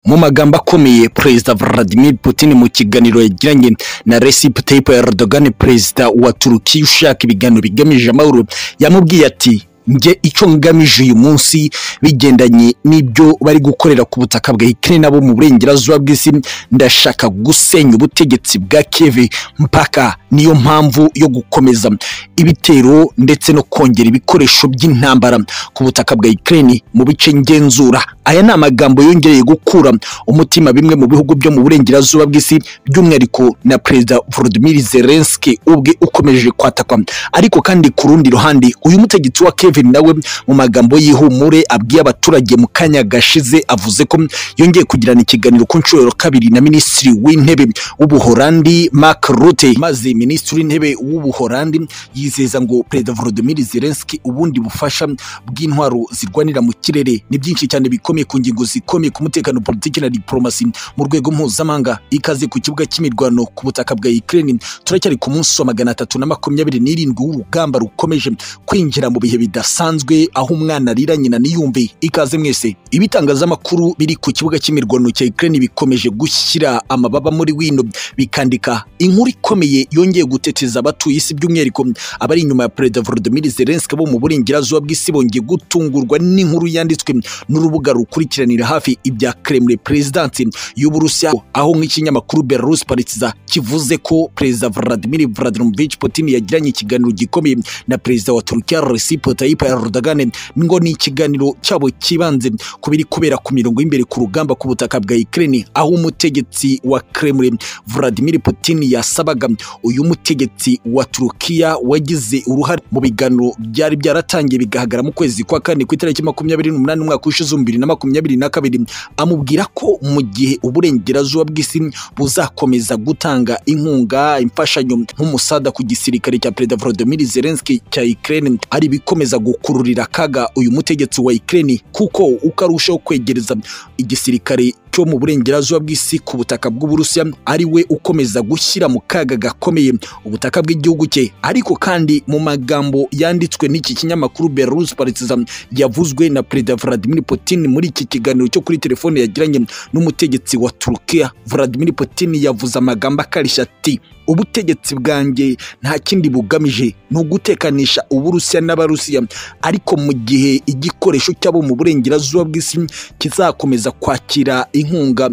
mu magambo akomeye perezida Vladimir Putin mu kiganiro yagiranye na Recep Tayyip Erdogan perezida wa Turukiya ushaka ibiganiro bigamije amahoro yamubwiye ati njye icyo ngamije uyu munsi bigendanye n'ibyo bari gukorera ku butaka bwa Ukraine nabo mu burengerazuba bw'isi ndashaka gusenya ubutegetsi bwa Kiev mpaka niyo mpamvu yo gukomeza ibitero ndetse no kongera ibikoresho by'intambara ku butaka bwa Ukraine mu bice ngenzura aya ni amagambo yongereye gukura umutima bimwe mu bihugu byo mu burengerazuba bw'isi by'umwihariko na perezida Volodymyr Zelensky ubwe ukomeje kwatakwa ariko kandi ku rundi ruhande uyu mutegetsi wa Kiev nawe mu magambo y'ihumure abwiye abaturage mu kanya gashize avuze ko yongeye kugirana ikiganiro ku nshuro ya kabiri na minisitiri w'intebe w'ubuholandi Mark Rutte maze minisitiri w'intebe w'ubuholandi yizeza ngo perezida Volodymyr Zelensky ubundi bufasha bw'intwaro zirwanira mu kirere ni byinshi cyane bikomeye ku ngingo zikomeye ku mutekano politiki na diplomasi mu rwego mpuzamahanga ikaze ku kibuga cy'imirwano ku butaka bwa Ukraine turacyari ku munsi wa magana atatu na makumyabiri n'irindwi w'urugamba rukomeje kwinjira mu bihe bida bidasanzwe aho umwana arira nyina niyumve ikaze mwese ibitangazamakuru biri ku kibuga cy'imirwano cya Ukraine bikomeje gushyira amababa muri wino bikandika inkuru ikomeye yongeye guteteza abatuye isi by'umwihariko abari inyuma ya Perezida Volodymyr Zelensky bo mu burengerazuba bw'isi bongeye gutungurwa n'inkuru yanditswe n'urubuga rukurikiranira hafi ibya Kremlin President y'Uburusiya aho nk'ikinyamakuru Belarus Politiza kivuze ko Perezida Vladimir Vladimirovich Putin yagiranye ikiganiro gikomeye na Perezida wa Turkiya Recep Tayyip Tayyip Erdogan ngo ni ikiganiro cyabo kibanze ku biri kubera ku mirongo y'imbere ku rugamba ku butaka bwa Ukraine aho umutegetsi wa Kremlin Vladimir Putin yasabaga uyu mutegetsi wa Turukiya wagize uruhare mu biganiro byari byaratangiye bigahagarara mu kwezi kwa kane ku itariki makumyabiri n'umunani umwaka w'ishize bibiri na makumyabiri na kabiri amubwira ko mu gihe uburengerazuba bw'isi buzakomeza gutanga inkunga imfashanyo nk'umusada ku gisirikare cya Perezida Volodymyr Zelensky cya Ukraine ari bikomeza gukururira kaga uyu mutegetsi wa Ukraine kuko uko arushaho kwegereza igisirikare cyo mu burengerazuba bw'isi ku butaka bw'Uburusiya ari we ukomeza gushyira mu kaga gakomeye ubutaka bw'igihugu cye ariko kandi mu magambo yanditswe n'iki kinyamakuru Belarus Partizan yavuzwe na Perezida Vladimir Putin muri iki kiganiro cyo kuri telefone yagiranye n'umutegetsi wa Turkiya Vladimir Putin yavuze amagambo akarishya ati ubutegetsi bwanjye nta kindi bugamije ni ugutekanisha uburusiya n'abarusiya ariko mu gihe igikoresho cyabo mu burengerazuba bw'isi kizakomeza kwakira inkunga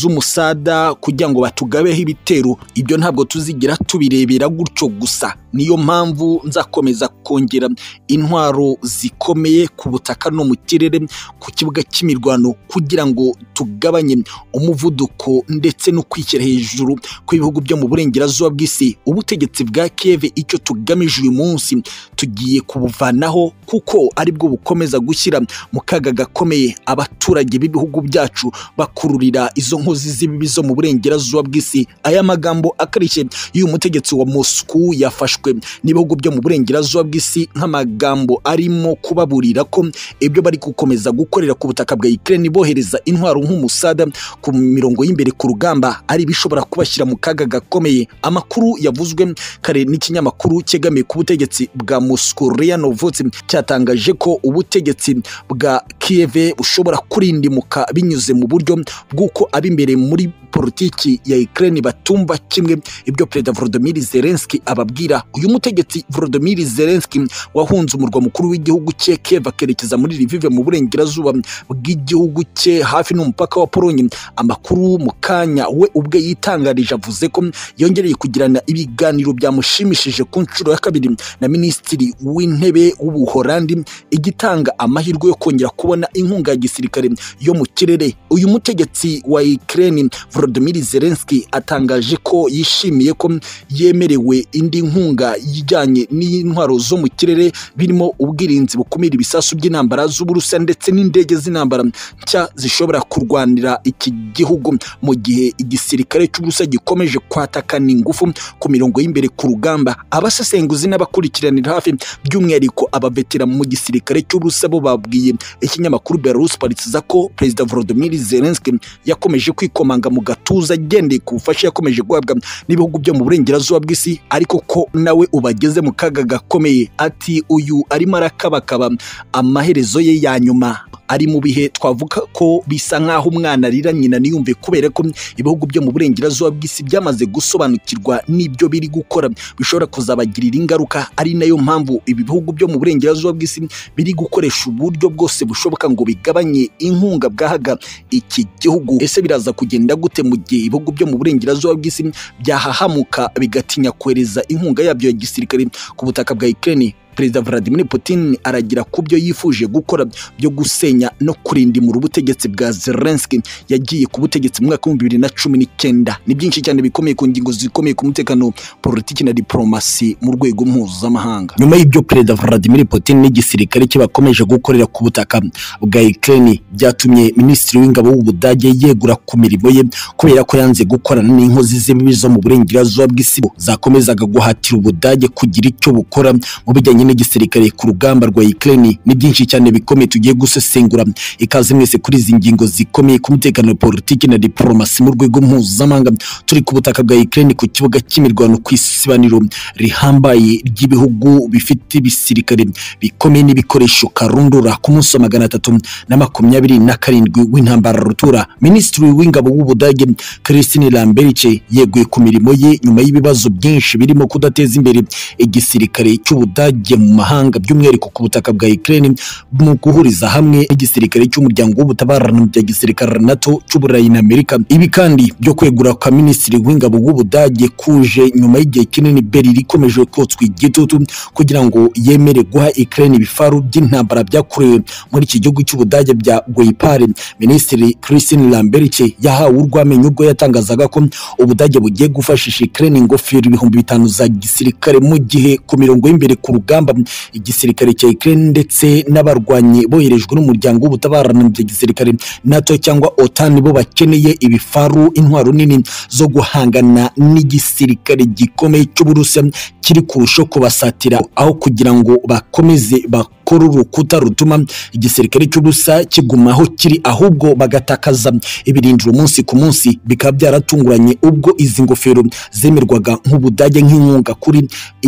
z'umusada kugira ngo batugabeho ibitero ibyo ntabwo tuzigira tubirebera gutyo gusa niyo mpamvu nzakomeza kongera intwaro zikomeye ku butaka no mu kirere ku kibuga cy'imirwano kugira ngo tugabanye umuvuduko ndetse no kwishyira hejuru kw'ibihugu byo mu burengerazuba bw'isi ubutegetsi bwa Kiev icyo tugamije uyu munsi tugiye kubuvanaho kuko aribwo bukomeza gushyira mu kaga gakomeye abaturage b'ibihugu byacu bakururira izo nkozi z'ibibi zo mu burengerazuba bw'isi aya magambo akarishye y'uyu mutegetsi wa Moscow yafashwe n'ibihugu byo mu burengerazuba bw'isi nk'amagambo arimo kubaburira ko ibyo bari gukomeza gukorera ku butaka bwa Ukraine bohereza intwaro nk'umusada ku mirongo y'imbere ku rugamba ari ibishobora kubashyira mu kaga gakomeye amakuru yavuzwe kare n'ikinyamakuru cyegamiye ku butegetsi bwa Moscow Ria Novosti cyatangaje ko ubutegetsi bwa Kiev bushobora kurindimuka binyuze mu buryo bw'uko ab'imbere muri politiki ya Ukraine batumva kimwe ibyo Perezida Volodymyr Zelensky ababwira uyu mutegetsi Volodymyr Zelensky wahunze umurwa mukuru w'igihugu cye Kiev akerekeza muri Lviv mu burengerazuba bw'igihugu cye hafi n'umupaka wa Pologne amakuru mu kanya we ubwe yitangarije avuze ko yongereye kugirana ibiganiro byamushimishije ku nshuro ya kabiri na minisitiri w'intebe w'ubuholandi igitanga amahirwe yo kongera kubona inkunga ya gisirikare yo mu kirere uyu mutegetsi wa Ukraine Volodymyr Zelensky atangaje ko yishimiye ko yemerewe indi nkunga yijyanye n'intwaro zo mu kirere birimo ubwirinzi bukumira ibisasu by'intambara z'Uburusiya ndetse n'indege z'intambara nshya zishobora kurwanira iki gihugu mu gihe igisirikare cy'Uburusiya gikomeje kwatakana ingufu ku mirongo y'imbere ku rugamba abasesenguzi n'abakurikiranira hafi by'umwihariko abavetera mu gisirikare cy'Uburusiya bo babwiye ikinyamakuru Belarus Politiza ko Perezida Volodymyr Zelensky yakomeje kwikomanga mu gatuza agendeye ku bufasha yakomeje guhabwa n'ibihugu byo mu burengerazuba bw'isi ariko ko nawe ubageze mu kaga gakomeye ati uyu arimo arakabakaba amaherezo ye ya nyuma ari mu bihe twavuga ko bisa nk'aho umwana arira nyina ntiyumve kubera ko ibihugu byo mu burengerazuba bw'isi byamaze gusobanukirwa n'ibyo biri gukora bishobora kuzabagirira ingaruka ari nayo mpamvu ibi bihugu byo mu burengerazuba bw'isi biri gukoresha uburyo bwose bushoboka ngo bigabanye inkunga bwahaga iki gihugu ese biraza kugenda gute mu gihe ibihugu byo mu burengerazuba bw'isi byahahamuka bigatinya kohereza inkunga yabyo ya gisirikare ku butaka bwa Ukraine perezida Vladimir Putin aragira ku byo yifuje gukora byo gusenya no kurindimura ubutegetsi bwa Zelensky yagiye ku butegetsi mu mwaka w'ibihumbi bibiri na cumi n'icyenda ni byinshi cyane bikomeye ku ngingo zikomeye ku mutekano politiki na diplomasi mu rwego mpuzamahanga nyuma y'ibyo perezida Vladimir Putin n'igisirikare cye bakomeje gukorera ku butaka bwa Ukraine byatumye minisitiri w'ingabo w'Ubudage yegura ku mirimo ye kubera ko yanze gukorana n'inkozi z'imibi zo mu burengerazuba bw'isibo zakomezaga guhatira Ubudage kugira icyo bukora mu bijyanye n'igisirikare ku rugamba rwa Ukraine ni byinshi cyane bikomeye tugiye gusesengura ikaze mwese kuri izi ngingo zikomeye ku mutekano politiki na diplomasi mu rwego mpuzamahanga turi ku butaka bwa Ukraine ku kibuga cy'imirwano ku isibaniro rihambaye ry'ibihugu bifite ibisirikare bikomeye n'ibikoresho karundura ku munsi wa magana atatu na makumyabiri na karindwi w'intambara rutura minisitiri w'ingabo w'ubudage Christine Lamberice yeguye ku mirimo ye nyuma y'ibibazo byinshi birimo kudateza imbere igisirikare cy'ubudage mu mahanga by'umwihariko ku butaka bwa Ukraine mu guhuriza hamwe igisirikare cy'umuryango w'ubutabarano bya gisirikare NATO cy'Uburayi na Amerika ibi kandi byo kwegura kwa minisitiri w'ingabo w'ubudage kuje nyuma y'gihe kinini Berlin ikomeje kotswa igitutu kugira ngo yemere guha Ukraine ibifaru by'intambara byakorewe muri iki gihugu cy'ubudage bya Guipare minisitiri Christine Lamberice yahawe urwamenyo ubwo yatangazaga ko ubudage bugiye gufashisha Ukraine ingofero ibihumbi bitanu za gisirikare mu gihe ku mirongo y'imbere ku rugamba igisirikare cya Ukraine ndetse n'abarwanyi boherejwe n'umuryango w'ubutabarano bya gisirikare NATO cyangwa OTAN bo bakeneye ibifaru intwaro nini zo guhangana n'igisirikare gikomeye cy'Uburusiya kiri kurusho kubasatira aho kugira ngo bakomeze bakore urukuta rutuma igisirikare cy'Uburusiya kiguma aho kiri ahubwo bagatakaza ibirindiro umunsi ku munsi bikaba byaratunguranye ubwo izi ngofero zemerwaga nk'Ubudage nk'inkunga kuri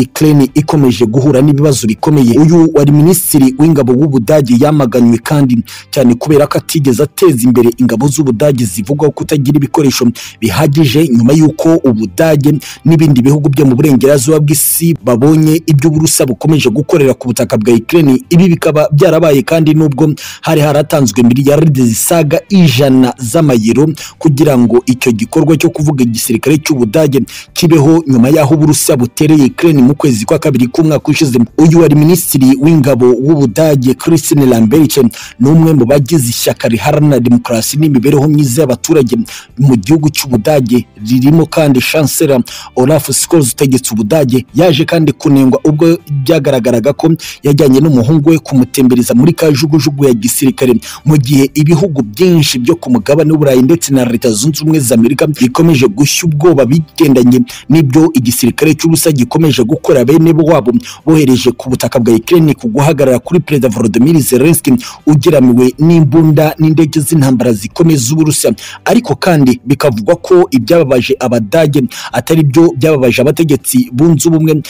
Ukraine ikomeje guhura n'ibibazo ibibazo bikomeye uyu wari minisitiri w'ingabo w'ubudage yamaganywe kandi cyane kubera ko atigeze ateza imbere ingabo z'ubudage zivugwaho kutagira ibikoresho bihagije nyuma y'uko ubudage n'ibindi bihugu byo mu burengerazuba bw'isi babonye iby'uburusa bukomeje gukorera ku butaka bwa Ukraine ibi bikaba byarabaye kandi nubwo hari haratanzwe miliyaride zisaga ijana z'amayero kugira ngo icyo gikorwa cyo kuvuga igisirikare cy'ubudage kibeho nyuma y'aho uburusa butereye Ukraine mu kwezi kwa kabiri k'umwaka ushize uyu wari minisitiri w'ingabo w'ubudage Christine Lamberice ni umwe mu bagize ishyaka riharanira demokarasi n'imibereho myiza y'abaturage mu gihugu cy'ubudage ririmo kandi chancellor Olaf Scholz utegetse ubudage yaje kandi kunengwa ubwo byagaragaraga ko yajyanye n'umuhungu we kumutembereza muri kajugujugu ya gisirikare mu gihe ibihugu byinshi byo ku mugabane w'Uburayi ndetse na Leta Zunze Ubumwe za Amerika bikomeje gushya ubwoba bigendanye n'ibyo igisirikare cy'ubusa gikomeje gukora bene wabo bohereje ku butaka bwa Ukraine ku guhagarara kuri Perezida Volodymyr Zelensky ugeramiwe n'imbunda n'indege z'intambara zikomeye z'Uburusiya ariko kandi bikavugwa ko ibyababaje abadage atari byo byababaje abategetsi bunze ubumwe